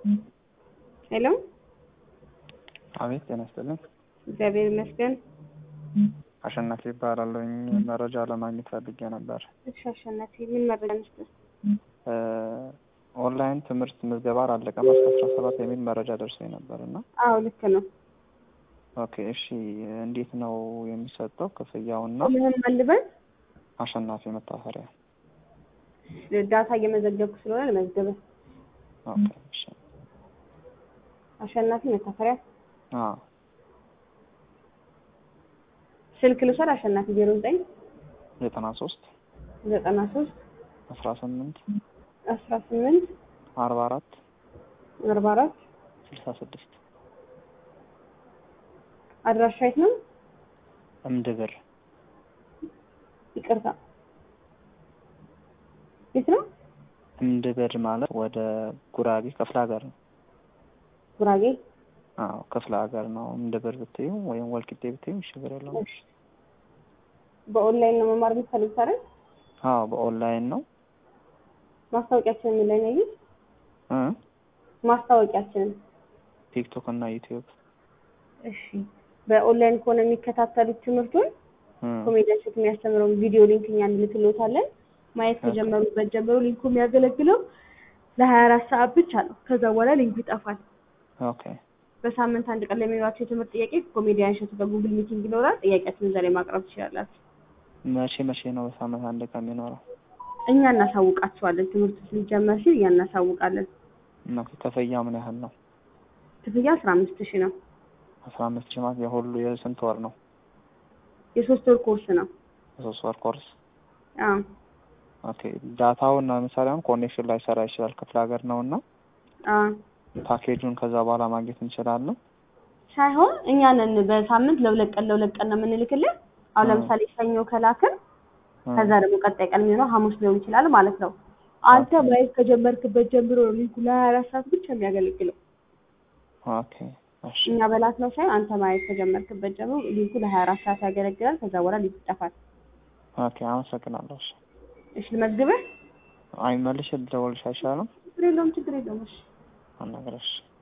ሄሎ አቤት ጤና ይስጥልኝ። እግዚአብሔር ይመስገን። አሸናፊ ይባላለሁኝ። መረጃ ለማግኘት ፈልጌ ነበር። እሺ አሸናፊ ምን መረጃ ነስተ ኦንላይን ትምህርት ምዝገባ አላለቀም እስከ አስራ ሰባት የሚል መረጃ ደርሶኝ ነበር እና አዎ ልክ ነው። ኦኬ እሺ፣ እንዴት ነው የሚሰጠው ክፍያውና? ምህም አልበል አሸናፊ መታፈሪያ። ዳታ እየመዘገብኩ ስለሆነ ለመዝገበ ኦኬ እሺ። አሸናፊ መታፈሪያ አዎ ስልክ ልውሰድ። አሸናፊ ዜሮ ዘጠኝ ዘጠና ሶስት ዘጠና ሶስት አስራ ስምንት አስራ ስምንት አርባ አራት አርባ አራት ስልሳ ስድስት አድራሻ የት ነው? እምድብር ይቅርታ የት ነው? እምድብር ማለት ወደ ጉራጌ ክፍለ ሀገር ነው። ጉራጌ አዎ ክፍለ ሀገር ነው። እምድብር ብትዩ ወይም ወልቂጤ ብትዩ ችግር የለውም። በኦንላይን ነው መማር የምትፈልጉት አይደል? አዎ በኦንላይን ነው ማስታወቂያችንን ምን ላይ ነው ያዩት? እ ማስታወቂያችንን ቲክቶክ እና ዩቲዩብ እሺ በኦንላይን ከሆነ የሚከታተሉት ትምህርቱን እ ኮሜዲያን ሴት የሚያስተምረውን ቪዲዮ ሊንክ እኛ እንልክልዎታለን። ማየት ከጀመሩበት ጀምሮ ሊንኩ የሚያገለግለው ለሀያ አራት ሰዓት ብቻ ነው። ከዛ በኋላ ሊንኩ ይጠፋል። ኦኬ በሳምንት አንድ ቀን ለሚኖራቸው የትምህርት ጥያቄ ኮሜዲያን ሸቱ በጉግል ሚቲንግ ይኖራል። ጥያቄያችሁን እዛ ላይ ማቅረብ ትችላላችሁ። መቼ መቼ ነው በሳምንት አንድ ቀን የሚኖረው? እኛ እናሳውቃችኋለን። ትምህርቱ ሊጀመር ሲል እኛ እናሳውቃለን። ኦኬ ክፍያ ምን ያህል ነው? ክፍያ አስራ አምስት ሺህ ነው። አስራ አምስት ሺህ ማለት የሁሉ የስንት ወር ነው? የሶስት ወር ኮርስ ነው። የሶስት ወር ኮርስ። አዎ ኦኬ ዳታውን ለምሳሌ አሁን ኮኔክሽን ላይ ሰራ ይችላል ክፍለ ሀገር ነው እና አዎ ፓኬጁን ከዛ በኋላ ማግኘት እንችላለን። ሳይሆን እኛ ነን በሳምንት ለሁለት ቀን ለሁለት ቀን ነው የምንልክልን። አሁን እ ለምሳሌ ሰኞ ከላክን እ ከዛ ደግሞ ቀጣይ ቀን የሚሆነው ሐሙስ ሊሆን ይችላል ማለት ነው። አንተ ማየት ከጀመርክበት ጀምሮ ነው ሊንኩ ለሀያ አራት ሰዓት ብቻ የሚያገለግለው። ኦኬ እሺ እኛ በላት ነው ሳይሆን አንተ ማየት ከጀመርክበት ጀምሮ ሊንኩ ለሀያ አራት ሰዓት ያገለግላል። ከዛ በኋላ ሊንኩ ይጠፋል። ኦኬ አመሰግናለሁ። እሺ እሺ ልመዝግብህ? አይ መልሼ ልደውልልሽ አይሻልም? ችግር የለውም ችግር የለውም። እሺ አናግረሽ